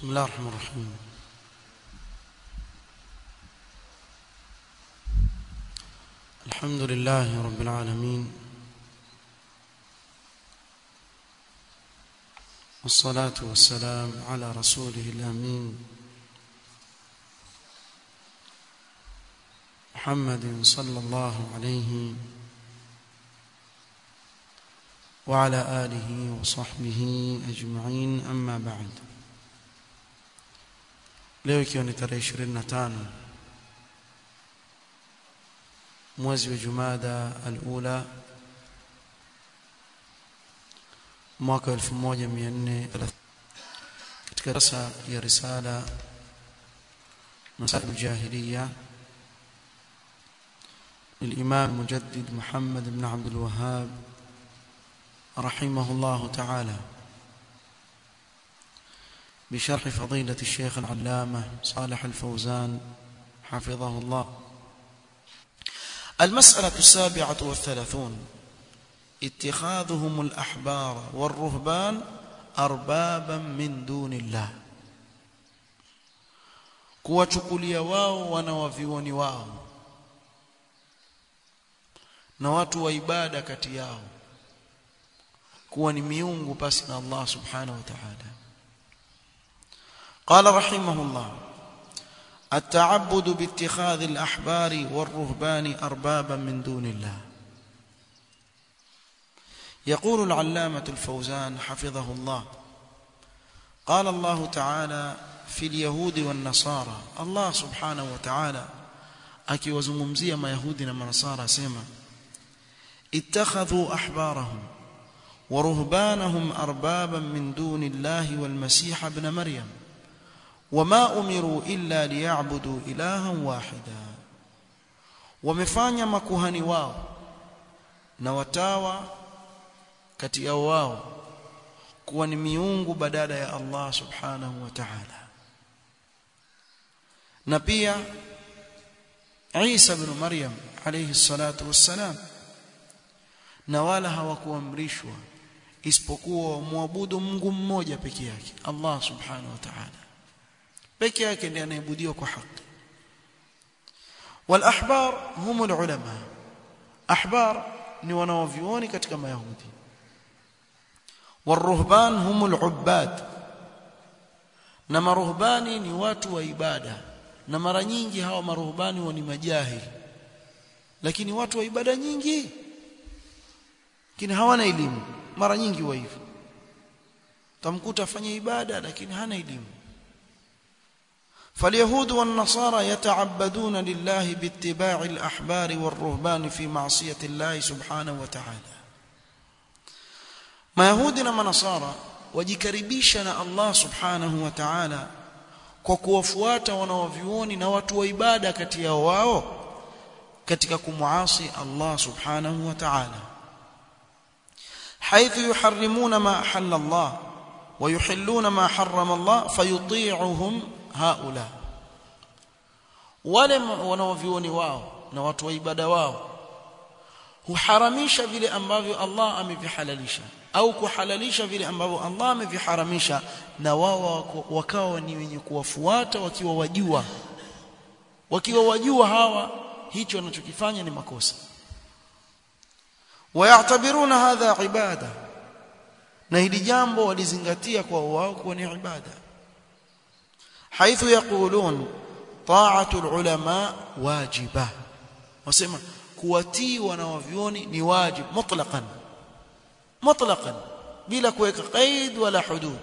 بسم الله الرحمن الرحيم الحمد لله رب العالمين والصلاة والسلام على رسوله الأمين محمد صلى الله عليه وعلى آله وصحبه أجمعين أما بعد leo ikiwa ni tarehe 25 mwezi wa Jumada al-Ula mwaka 1430 katika darasa ya risala masail al-jahiliya للإمام المجدد محمد بن عبد الوهاب رحمه الله تعالى بشرح فضيلة الشيخ العلامة صالح الفوزان حفظه الله المسألة السابعة والثلاثون اتخاذهم الأحبار والرهبان أربابا من دون الله kuwachukulia wao wanawavioni wao na watu wa ibada kati yao kuwa ni miungu pasi na Allah subhanahu wa ta'ala قال رحمه الله التعبد باتخاذ الأحبار والرهبان أربابا من دون الله يقول العلامة الفوزان حفظه الله قال الله تعالى في اليهود والنصارى الله سبحانه وتعالى akiwazungumzia mayahudi na manasara asema اتخذوا احبارهم ورهبانهم اربابا من دون الله والمسيح ابن مريم وما امروا الا ليعبدوا الها واحدا wamefanya makuhani wao na watawa kati yao wao kuwa ni miungu badala ya Allah subhanahu wa ta'ala na pia Isa ibn Maryam alayhi salatu wassalam na wala hawakuamrishwa isipokuwa wamwabudu Mungu mmoja peke yake Allah subhanahu wa ta'ala peke yake ndiye anayebudiwa kwa haki والأحبار هم العلماء أحبار ni wanaovioni katika mayahudi والرهبان هم العباد na maruhbani ni watu wa ibada na mara nyingi hawa maruhbani ni majahili lakini watu wa ibada nyingi lakini hawana elimu mara nyingi wa hivyo tamkuta afanye ibada lakini hana elimu فاليهود والنصارى يتعبدون لله باتباع الأحبار والرهبان في معصية الله سبحانه وتعالى ما يهودنا ما نصارى wajikaribisha Allah subhanahu wa ta'ala kwa kuwafuata wanaovioni na watu wa ibada kati yao wao katika kumuasi Allah subhanahu wa ta'ala حيث يحرمون ما أحل الله ويحلون ما حرم الله فيطيعهم هؤلاء wale wanaovioni wao na watu wa ibada wao huharamisha vile ambavyo Allah amevihalalisha au kuhalalisha vile ambavyo Allah ameviharamisha na wao wakawa ni wenye kuwafuata wakiwa wajua wakiwa wajua hawa hicho wanachokifanya ni makosa wayatabiruna hadha ibada na hili jambo walizingatia kwa wao kuwa ni ibada حيث يقولون طاعه العلماء واجبه wasema kuwatii wanawavioni ni wajib mutlaqan mutlaqan bila kuweka qaid wala hudud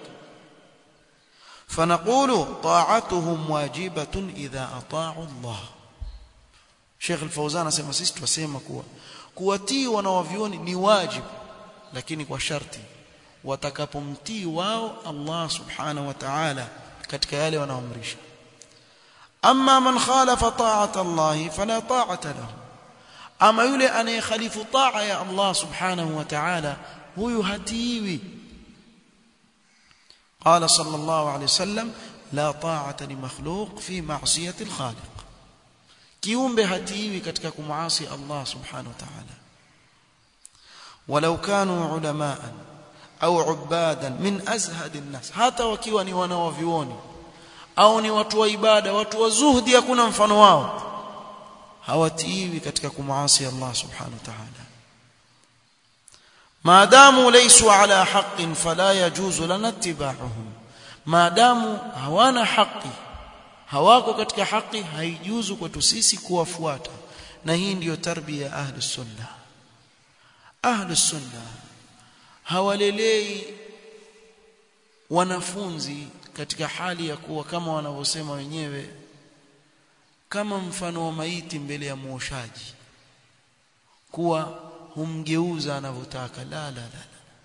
فنقول طاعتهم واجبه اذا اطاعوا الله Sheikh Al-Fauzan anasema sisi twasema kuwa kuwatii wanawavioni ni wajib lakini kwa sharti watakapomtii wao Allah subhanahu wa ta'ala katika yale wanaoamrisha amma man khalafa ta'ata Allah fala ta'ata lahu ama yule anayekhalifu ta'a ya Allah subhanahu wa ta'ala huyu hatiwi قال صلى الله عليه وسلم لا طاعه لمخلوق في معصيه الخالق kiumbe hatiwi katika kumuasi Allah subhanahu wa ta'ala walau kanu ulamaan au ubadan min azhad an-nas hata wakiwa ni wanawavioni au ni watu wa ibada watu wa zuhdi hakuna mfano wao hawatiiwi katika kumaasi Allah subhanahu wa ta'ala maadamu laysu ala haqqin fala yajuzu lana ittiba'uhum maadamu hawana haki hawako katika haki haijuzu kwetu sisi kuwafuata na hii ndiyo tarbia ya ahli sunna ahli sunna hawalelei wanafunzi katika hali ya kuwa kama wanavyosema wenyewe kama mfano wa maiti mbele ya muoshaji kuwa humgeuza anavyotaka la la la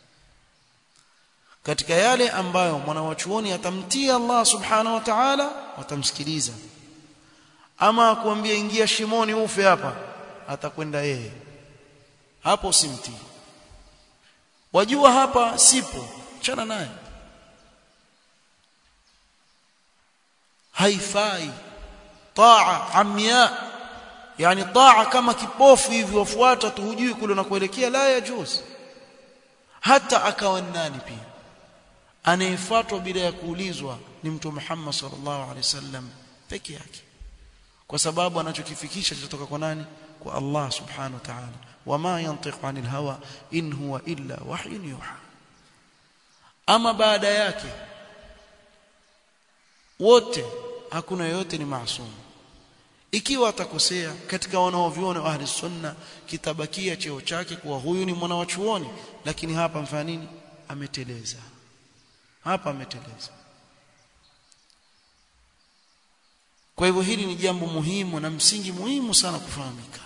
katika yale ambayo mwanawachuoni atamtii Allah subhanahu wa ta'ala watamsikiliza ama akuambia ingia shimoni ufe hapa atakwenda yeye hapo simtii wajua hapa sipo chana naye haifai taa amya yani taa kama kipofu hivi wafuata tu hujui kule unakoelekea la yajuz hata akawa nani pia anayefuatwa bila ya kuulizwa ni mtume Muhammad sallallahu alaihi wasallam peke yake kwa sababu anachokifikisha kutoka kwa nani kwa Allah subhanahu wa ta'ala wama yantiqu anil hawa in huwa illa wahyun yuha ama baada yake wote hakuna yote ni maasum ikiwa atakosea katika wanaoviona wa ahli sunna kitabakia cheo chake kuwa huyu ni mwana wa chuoni lakini hapa mfanya nini ameteleza hapa ameteleza kwa hivyo hili ni jambo muhimu na msingi muhimu sana kufahamika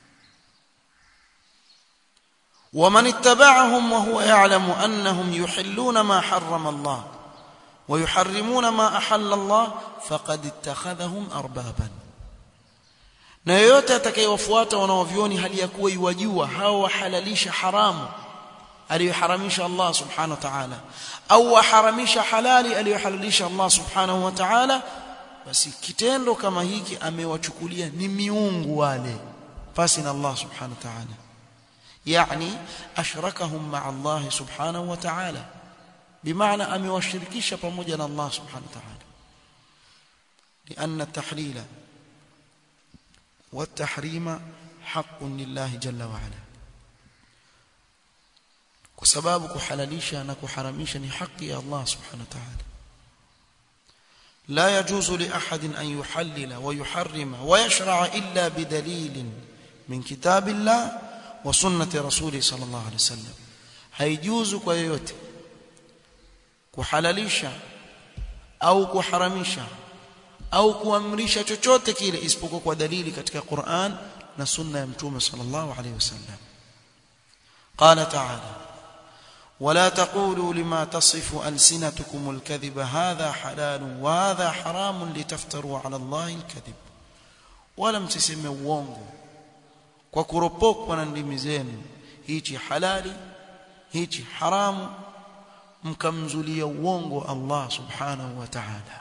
ومن اتبعهم وهو يعلم أنهم يحلون ما حرم الله ويحرمون ما أحل الله فقد اتخذهم أربابا na yoyote atakayewafuata wanaovioni hali ya kuwa iwajua hao wahalalisha haramu aliyoharamisha Allah subhanahu wa ta'ala au waharamisha halali aliyohalalisha Allah subhanahu wa ta'ala basi kitendo kama hiki amewachukulia ni miungu wale pasi na Allah subhanahu wa ta'ala yani ashrakahum ma'a Allah subhanahu wa ta'ala bimaana amewashirikisha pamoja na Allah subhanahu wa ta'ala لأن التحليل والتحريم حق لله جل وعلا kwa sababu kuhalalisha na kuharamisha ni haki ya Allah subhanahu wa ta'ala لا يجوز لأحد أن يحلل ويحرم ويشرع إلا بدليل من كتاب الله وسنة رسوله صلى الله عليه وسلم هيجوز كيوت kuhalalisha au kuharamisha au kuamrisha chochote kile isipokuwa kwa dalili katika Qur'an na sunna ya mtume sallallahu alaihi wasallam قال تعالى ولا تقولوا لما تصف ألسنتكم الكذب هذا حلال وهذا حرام لتفتروا على الله الكذب ولا msiseme uongo kwa kuropokwa na ndimi zenu hichi halali hichi haramu mkamzulia uongo Allah subhanahu wa ta'ala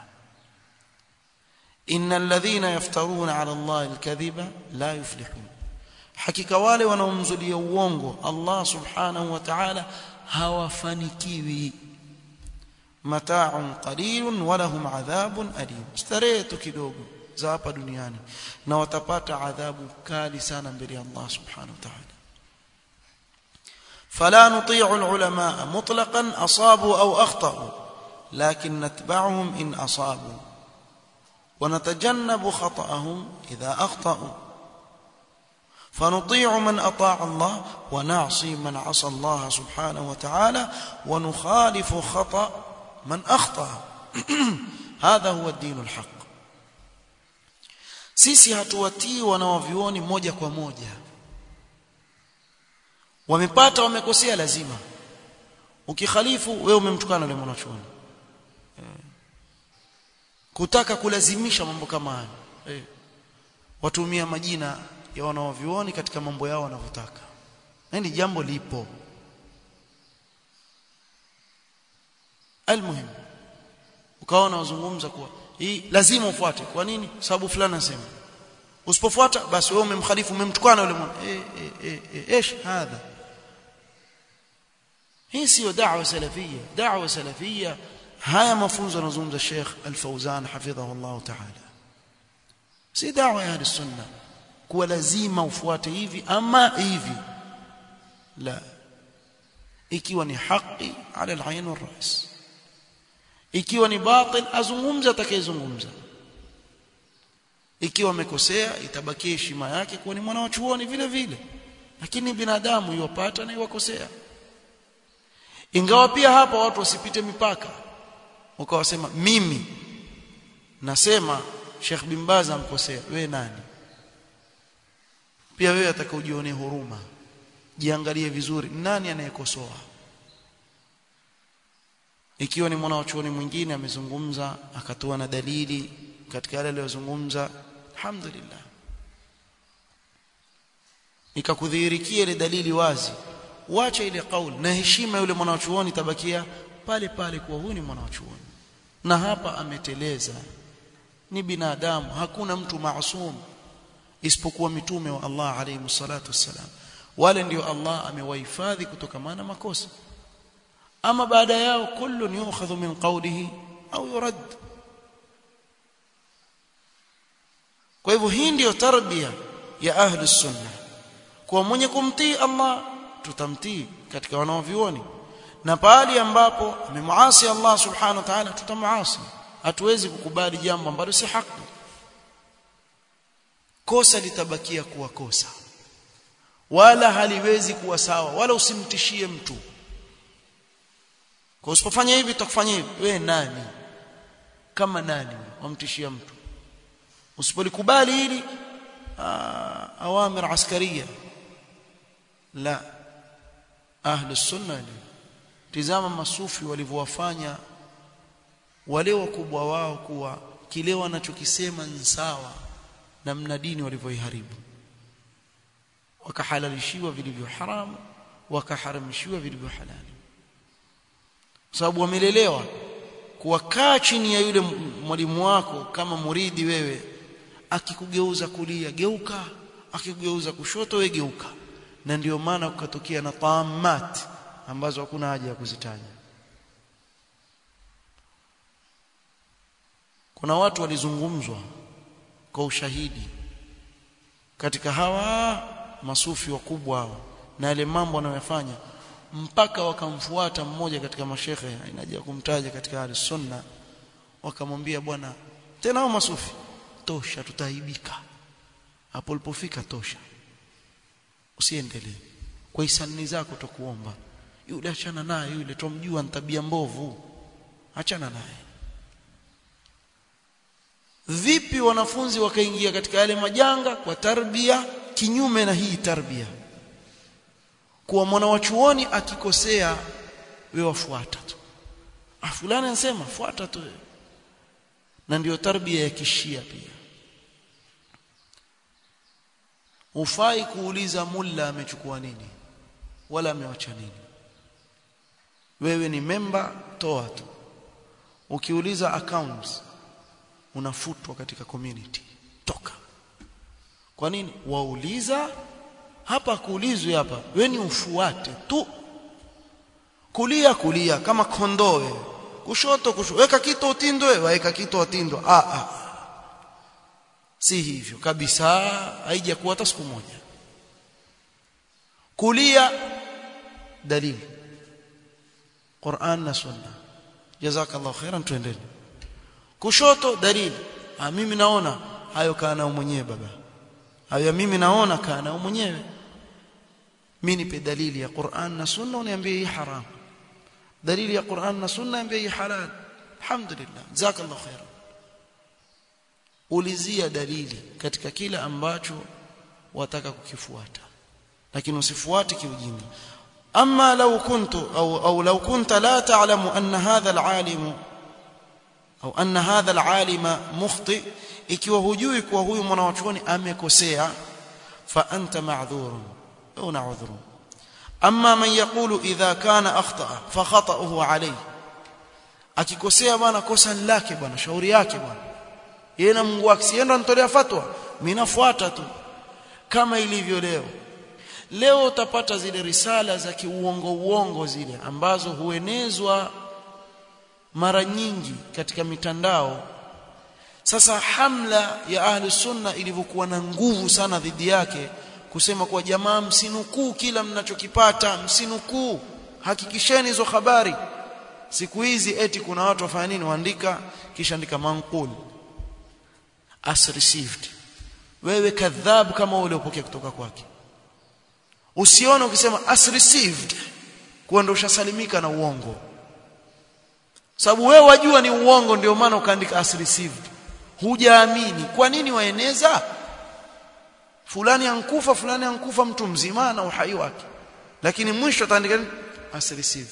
innal ladhina yaftaruna ala Allah alkadhiba la yuflihun hakika wale wanaomzulia uongo Allah subhanahu wa ta'ala hawafanikiwi mata'un qalilun wa lahum adhabun alim starehe tu kidogo za hapa duniani na watapata adhabu kali sana mbele ya Allah subhanahu wa ta'ala فلا نطيع العلماء مطلقا أصابوا أو أخطأوا لكن نتبعهم إن أصابوا ونتجنب خطأهم إذا أخطأوا فنطيع من أطاع الله ونعصي من عصى الله سبحانه وتعالى ونخالف خطأ من أخطأ هذا هو الدين الحق sisi hatuwatii wanaovioni moja kwa moja wamepata wamekosea lazima ukikhalifu wewe umemtukana yule mwanachuoni kutaka kulazimisha mambo kama haya eh. watumia majina ya wanaovioni katika mambo yao wanavyotaka yani jambo lipo almuhim ukaona wazungumza kuwa hii lazima ufuate kwa nini sababu fulani anasema usipofuata basi wewe umemkhalifu umemtukana yule mwana eh eh eh ايش هذا hii sio da'wa salafia da'wa salafia haya mafunzo yanazungumza Sheikh Al-Fauzan hafidhahu Allah ta'ala si da'wa ya sunna kuwa lazima ufuate hivi ama hivi la ikiwa ni haki ala al-ayn wal-ras ikiwa ni batil azungumza atakayezungumza ikiwa amekosea itabakia heshima yake kuwa ni mwana wa chuoni vile vile lakini binadamu yopata na iwakosea ingawa pia hapa watu wasipite mipaka ukawasema mimi nasema Sheikh bin Baz amkosea wewe nani pia wewe atakaojionea huruma jiangalie vizuri nani anayekosoa ikiwa ni mwana wa chuoni mwingine amezungumza akatoa na dalili katika yale aliyozungumza alhamdulillah ikakudhihirikia ile dalili wazi wacha ile kauli na heshima yule mwanachuoni tabakia pale pale kuwa huyu ni mwanachuoni na hapa ameteleza ni binadamu hakuna mtu maasum isipokuwa mitume wa Allah alayhi salatu wassalam wale ndio Allah amewahifadhi kutokamana makosa ama baada yao kullu yu'khadhu min qawlihi au yurad kwa hivyo hii ndiyo tarbia ya ahli sunna kwa mwenye kumtii Allah tutamtii katika wanaovioni na pale ambapo amemuasi Allah subhanahu wa ta'ala tutamuasi hatuwezi kukubali jambo ambalo si haki kosa litabakia kuwa kosa wala haliwezi kuwa sawa wala usimtishie mtu kwa usipofanya hivi tutakufanya hivi wewe nani kama nani wamtishia mtu usipolikubali hili awamir askaria la ahli sunna tizama masufi walivyowafanya wale wakubwa wao kuwa kile wanachokisema ni sawa na mnadini walivyoiharibu wakahalalishiwa vilivyo haramu wakaharamishiwa vilivyo halali sababu wamelelewa kuwakaa chini ya yule mwalimu wako kama muridi wewe akikugeuza kulia geuka akikugeuza kushoto we geuka na ndio maana kukatokea na taamat ambazo hakuna haja ya kuzitaja kuna watu walizungumzwa kwa ushahidi katika hawa masufi wakubwa hao na yale mambo wanayofanya mpaka wakamfuata mmoja katika mashekhe inaja kumtaja katika ahli sunna wakamwambia bwana tena hao masufi tosha tutaibika hapo ulipofika tosha usiendelee kwa hisani zako tukuomba yule achana naye yule tumjua ni tabia mbovu achana naye vipi wanafunzi wakaingia katika yale majanga kwa tarbia kinyume na hii tarbia kuwa mwana wa chuoni akikosea wewe wafuata tu ah fulani anasema fuata tu na ndiyo tarbia ya kishia pia ufai kuuliza mulla amechukua nini wala amewacha nini wewe ni memba toa tu ukiuliza accounts unafutwa katika community toka kwa nini wauliza hapa kuulizwe hapa wewe ni ufuate tu kulia kulia kama kondoe kushoto kushoto weka kitu utindwe weka kitu utindwe ah ah si hivyo kabisa haijakuwa hata siku moja kulia dalili Qur'an na Sunna jazakallahu khairan tuendelee kushoto dalili ah mimi naona hayo kaa nao mwenyewe baba hayo mimi naona kaa nao mwenyewe mimi nipe dalili ya Qur'an na Sunna uniambie hii haram dalili ya Qur'an na Sunna niambie hii halal alhamdulillah jazakallahu khairan ulizia dalili katika kila ambacho wataka kukifuata lakini usifuate kiujinga ama law kuntu au au law kunta la ta'lamu anna hadha al-alim au anna hadha al-alima mukhti ikiwa hujui kuwa huyu mwanachuoni amekosea fa anta ma'dhurun una udhuru amma man yaqulu idha kana akhta'a fa khata'uhu alayhi akikosea bwana kosa lake bwana shauri yake bwana yeye na Mungu wake sienda anatolea fatwa mimi nafuata tu kama ilivyo leo leo utapata zile risala za kiuongo uongo zile ambazo huenezwa mara nyingi katika mitandao sasa hamla ya ahli sunna ilivyokuwa na nguvu sana dhidi yake kusema kwa jamaa msinukuu kila mnachokipata msinukuu hakikisheni hizo habari siku hizi eti kuna watu wafanya nini waandika kisha andika manqul as received wewe kadhab kama uliopokea kutoka kwake usione ukisema as received kuwa ndio ushasalimika na uongo sababu wewe wajua ni uongo ndio maana ukaandika as received hujaamini kwa nini waeneza fulani ankufa fulani ankufa mtu mzima na uhai wake lakini mwisho ataandika as received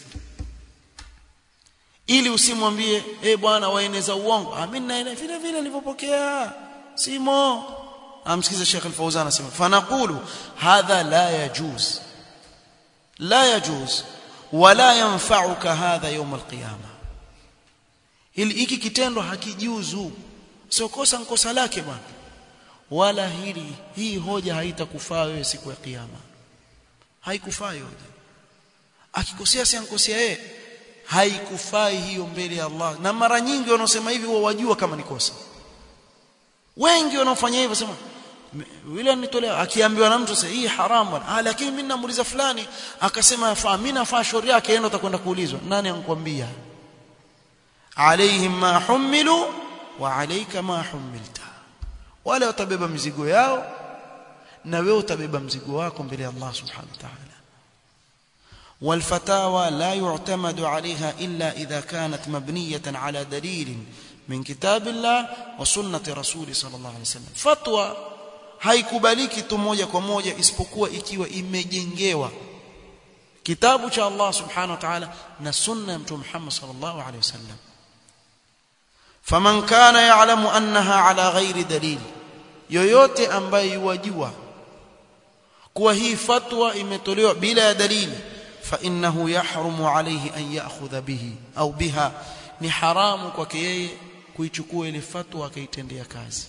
ili usimwambie eh bwana waeneza uongo amini na vile vile nilivyopokea simo amsikize Sheikh Al-Fauzan anasema fanaqulu hadha la yajuz la yajuz wala yanfa'uka hadha yawm al-qiyamah ili hiki kitendo hakijuzu sio kosa nkosa lake bwana wala hili hii hoja haitakufaa wewe siku ya kiyama haikufaa hoja akikosea si ankosea yeye haikufai hiyo mbele ya Allah na mara nyingi wanaosema hivi wao wajua kama ni kosa wengi wanaofanya hivyo sema yule anitolea akiambiwa na mtu sasa hii haramu ah lakini mimi namuuliza fulani akasema yafaa mimi nafaa shauri yake yeye utakwenda kuulizwa nani ankwambia alaihim ma humilu wa alayka ma humilta wale watabeba mizigo yao na wewe utabeba mzigo wako mbele ya Allah subhanahu wa ta'ala والفتاوى لا يعتمد عليها إلا إذا كانت مبنية على دليل من كتاب الله وسنة رسول صلى الله عليه وسلم فتوى haikubaliki tu moja kwa moja isipokuwa ikiwa imejengewa kitabu cha Allah subhanahu wa ta'ala na sunna ya mtume Muhammad sallallahu alaihi wasallam faman kana ya'lamu annaha ala ghairi dalil yoyote ambaye yajua kuwa hii fatwa imetolewa bila ya dalili fa innahu yahrumu alayhi an ya'khudha bihi au biha ni haramu kwake yeye kuichukua ile fatwa akaitendea kazi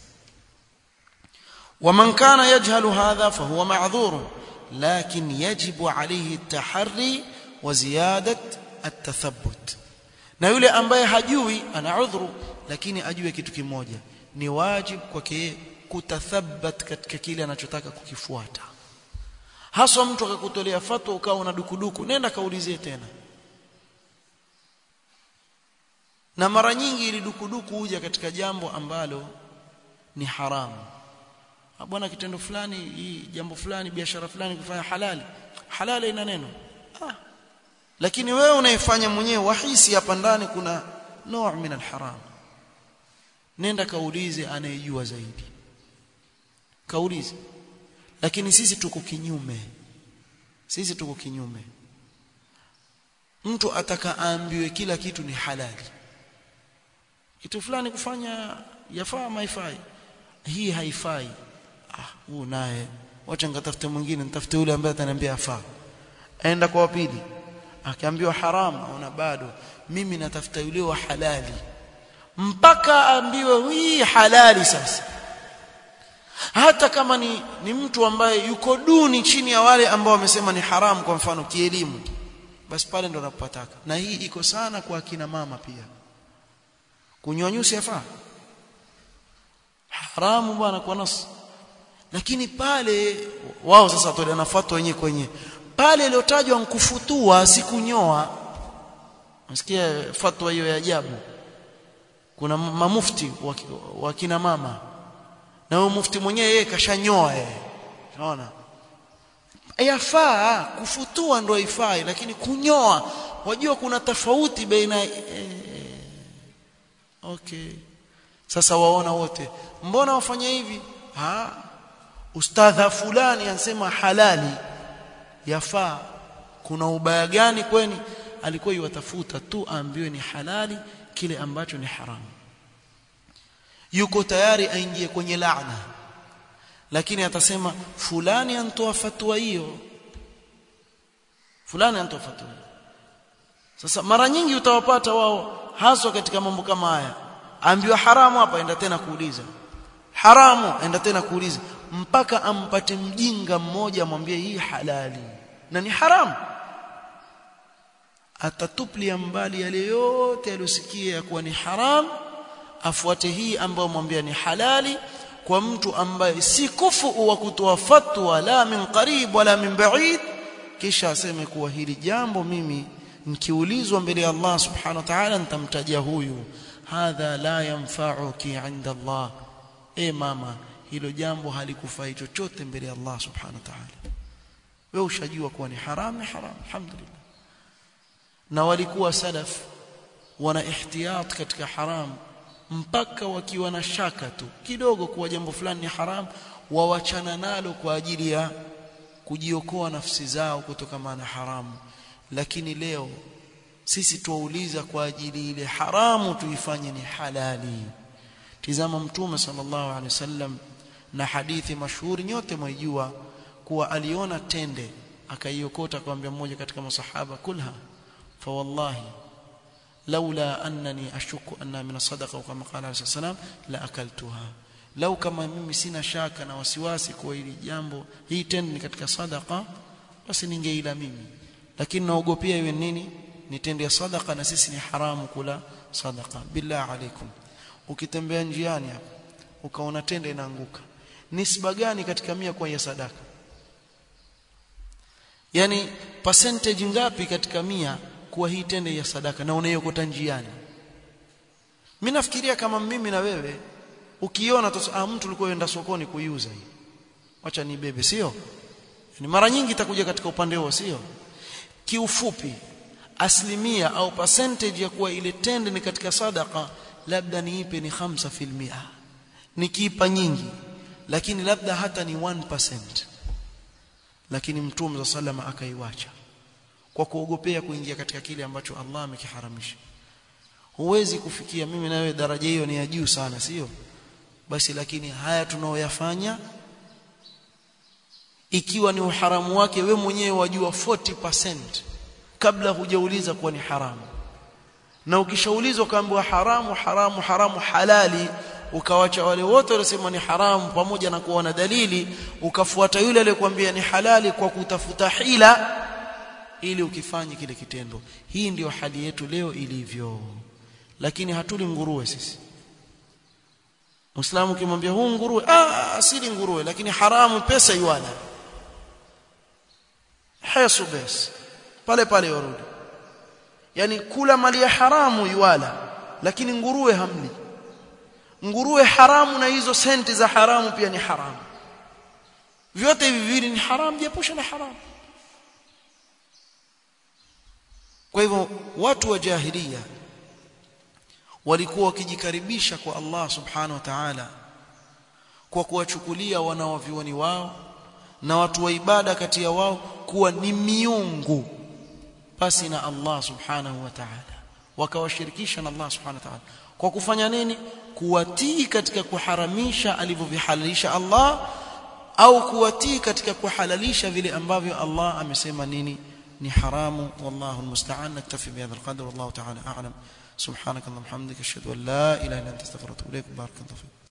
ومن كان يجهل هذا فهو معذور لكن يجب عليه التحري وزيادة التثبت na yule ambaye hajui ana udhuru lakini ajue kitu kimoja ni wajib kwake kutathabat katika kile anachotaka kukifuata haswa mtu akakutolea fatwa ukawa una dukuduku nenda kaulizie tena na mara nyingi ili dukuduku huja katika jambo ambalo ni haramu bwana kitendo fulani hii jambo fulani biashara fulani kufanya halali halali ina neno ah. lakini wewe unaifanya mwenyewe wahisi hapa ndani kuna noo min alharam nenda kaulize anayejua zaidi kaulize lakini sisi tuko kinyume sisi tuko kinyume mtu ataka aambiwe kila kitu ni halali kitu fulani kufanya yafaa maifai hii haifai ah huu naye wacha ngatafute mwingine nitafute yule ambaye ataniambia afaa aenda kwa wapili akiambiwa haramu aona bado mimi natafuta yule wa halali mpaka aambiwe hii halali sasa hata kama ni, ni mtu ambaye yuko duni chini ya wale ambao wamesema ni haramu kwa mfano kielimu basi pale ndo napataka na hii iko sana kwa akina mama pia kunywa nyusi yafaa haramu bwana kwa nas lakini pale wao sasa watoleana nafuata wenyewe kwenye pale iliyotajwa nkufutua sikunyoa nasikia fatwa hiyo ya ajabu kuna mamufti wa kina mama na huyo mufti mwenyewe yeye kashanyoa yeye unaona yafaa kufutua ndo haifai lakini kunyoa wajua kuna tofauti baina eh, okay sasa waona wote mbona wafanya hivi ha ustadha fulani anasema halali yafaa kuna ubaya gani kweni alikuwa yuwatafuta tu aambiwe ni halali kile ambacho ni haramu yuko tayari aingie kwenye laana lakini atasema fulani antoa fatwa hiyo fulani antoa fatwa sasa mara nyingi utawapata wao haswa katika mambo kama haya ambiwa haramu hapa enda tena kuuliza haramu enda tena kuuliza mpaka ampate mjinga mmoja amwambie hii halali na ni haramu atatuplia mbali yale yote aliyosikia ya kuwa ni haram afuate hii ambayo mwambia ni halali kwa mtu ambaye si kufu wa kutoa fatwa la min qarib wala min ba'id kisha aseme kuwa hili jambo mimi nikiulizwa mbele ya Allah subhanahu wa ta'ala nitamtajia huyu hadha la yanfa'uki 'inda Allah e mama hilo jambo halikufai chochote mbele ya Allah subhanahu wa ta'ala wewe ushajua kuwa ni haram ni haram alhamdulillah na walikuwa salaf wana ihtiyat katika haram mpaka wakiwa na shaka tu kidogo kuwa jambo fulani ni haram wawachana nalo kwa ajili ya kujiokoa nafsi zao kutokana na haramu lakini leo sisi tuwauliza kwa ajili ile haramu tuifanye ni halali tizama mtume sallallahu alaihi wasallam na hadithi mashuhuri nyote mwaijua kuwa aliona tende akaiokota akamwambia mmoja katika masahaba kulha fa wallahi laula annani ashuku anna min sadaqa kama qala alayhi salam la akaltuha lau kama mimi sina shaka na wasiwasi kwa hili jambo hii tende ni katika sadaqa basi ningeila mimi lakini naogopea iwe nini ni tende ya sadaqa na sisi ni haramu kula sadaqa billah alaikum ukitembea njiani hapa ukaona tende inaanguka nisba gani katika mia kwa ya sadaka yani percentage ngapi katika mia kuwa hii tende ya sadaka na unaiokota njiani mimi nafikiria kama mimi na wewe ukiona ah mtu alikuwa yenda sokoni kuiuza hii acha nibebe sio ni mara nyingi itakuja katika upande huo sio kiufupi asilimia au percentage ya kuwa ile tende ni katika sadaka labda niipe ni 5% nikiipa nyingi lakini labda hata ni 1% lakini mtume sallama akaiwacha kwa kuogopea kuingia katika kile ambacho Allah amekiharamisha huwezi kufikia mimi na wewe daraja hiyo ni ya juu sana sio basi lakini haya tunaoyafanya ikiwa ni uharamu wake we mwenyewe wajua 40% kabla hujauliza kuwa ni haramu na ukishaulizwa kaambiwa haramu haramu haramu halali ukawacha wale wote waliosema ni haramu pamoja na kuona dalili ukafuata yule aliyekwambia ni halali kwa kutafuta hila ili ukifanye kile kitendo hii ndiyo hali yetu leo ilivyo lakini hatuli nguruwe sisi Muislamu ukimwambia huu nguruwe ah asili nguruwe lakini haramu pesa iwala hayasu bes pale pale warudi yani kula mali ya haramu iwala lakini nguruwe hamli nguruwe haramu na hizo senti za haramu pia ni haramu vyote hivi viwili ni haramu jiepusha na haramu kwa hivyo watu wa jahilia walikuwa wakijikaribisha kwa Allah subhanahu wa ta'ala kwa kuwachukulia wanawavioni wao na watu wa ibada kati ya wao kuwa ni miungu basi na Allah subhanahu wa ta'ala wakawashirikisha na Allah subhanahu wa ta'ala kwa kufanya nini kuwatii katika kuharamisha alivyovihalalisha Allah au kuwatii katika kuhalalisha vile ambavyo Allah amesema nini ni haramu wallahu almusta'an naktafi bihadha alqadr wallahu ta'ala a'lam subhanakallahumma hamdika ashhadu an la ilaha illa anta astaghfiruka wa atubu ilaik barakallahu